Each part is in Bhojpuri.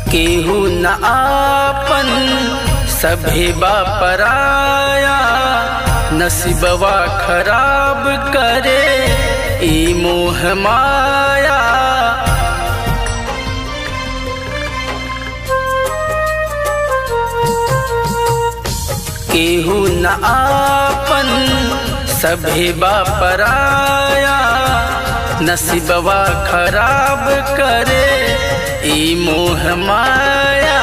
केहू न आपन सभे पराया नसीबवा खराब करे ई मोह माया केहू न आपन सभे पराया नसीबवा खराब करे ई मोह माया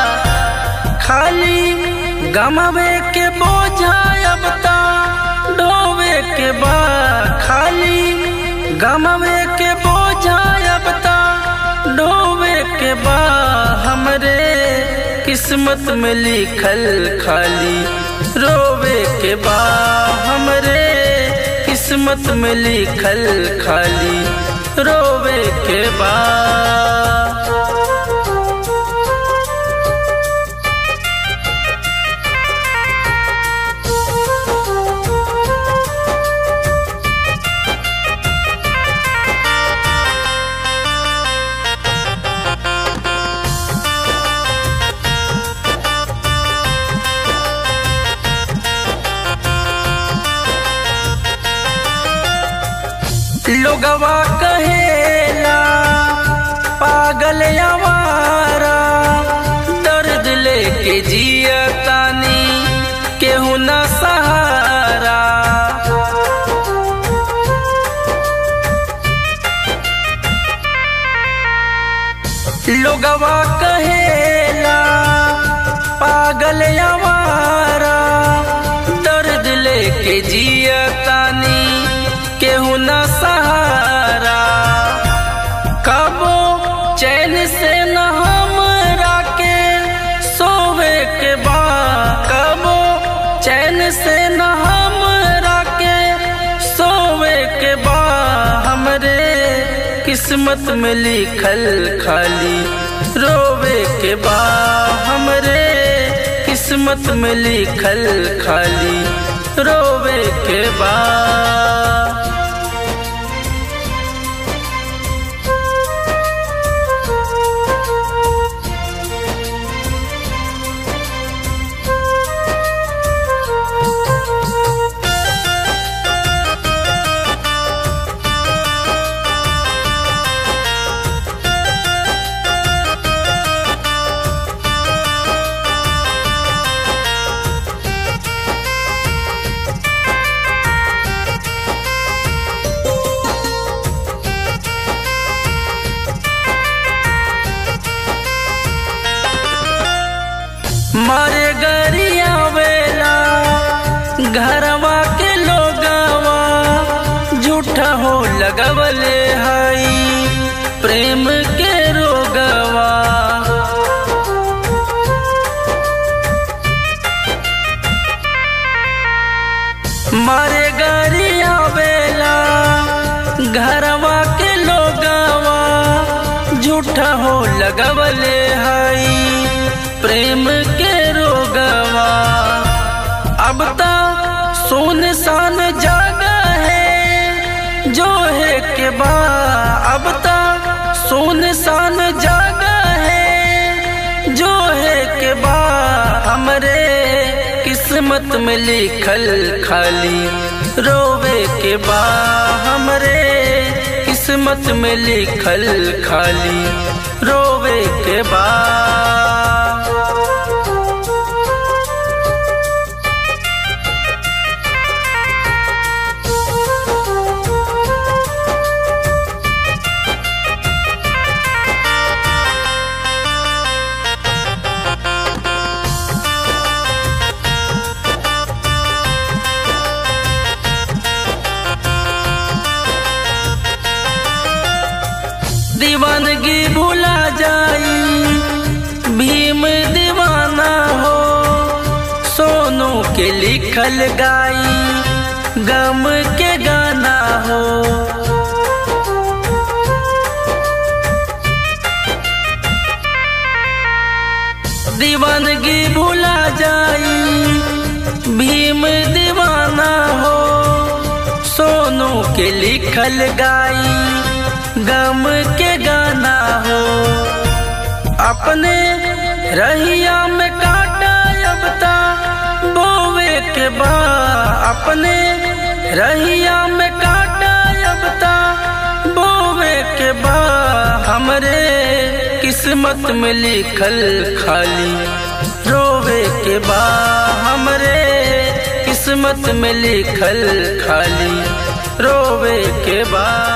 खाली गमवे के बोझा अब ता ढोवे के बा खाली गमवे के बोझा अब ता ढोवे के बा हमरे किस्मत में लिखल खाली रोवे के बा हमरे किस्मत में लिखल खाली रोवे के बा लोगवा कहेला पागल आवारा दर्द लेके जिया तानी केहू न सहारा लोगवा कहेला पागल आवारा दर्द लेके जिया तानी केहू न सहारा कबो चैन से न हमरा के सोवे के बा कबो चैन से न हमरा के सोवे के बा हमरे किस्मत में लिखल खाली रोवे के बा हमरे किस्मत में लिखल खाली रोवे के बा मारे गरिया वेला घरवा के लोगवा झूठा हो लगवले हई प्रेम के रोगवा मारे गरिया वेला घरवा के लोगवा झूठा हो लगवले हई प्रेम के रोगवा अब ता सोन सान जागा है जो है के बा अब ता सोन सान जागा है जो है के बा हमरे किस्मत में लिखल खाली रोवे के बा हमरे किस्मत में लिखल खाली रोवे के बा दीवानगी भूला जाई भीम दीवाना हो सोनू के लिखल गाई गम के गाना हो दीवानगी भूला जाई भीम दीवाना हो सोनू के लिखल गाई गम के गाना हो अपने रहिया में काटा अब ता बोवे के बा अपने रहिया में काटा अब ता बोवे के बा हमरे किस्मत में लिखल खाली रोवे के बा हमरे किस्मत में लिखल खाली रोवे के बा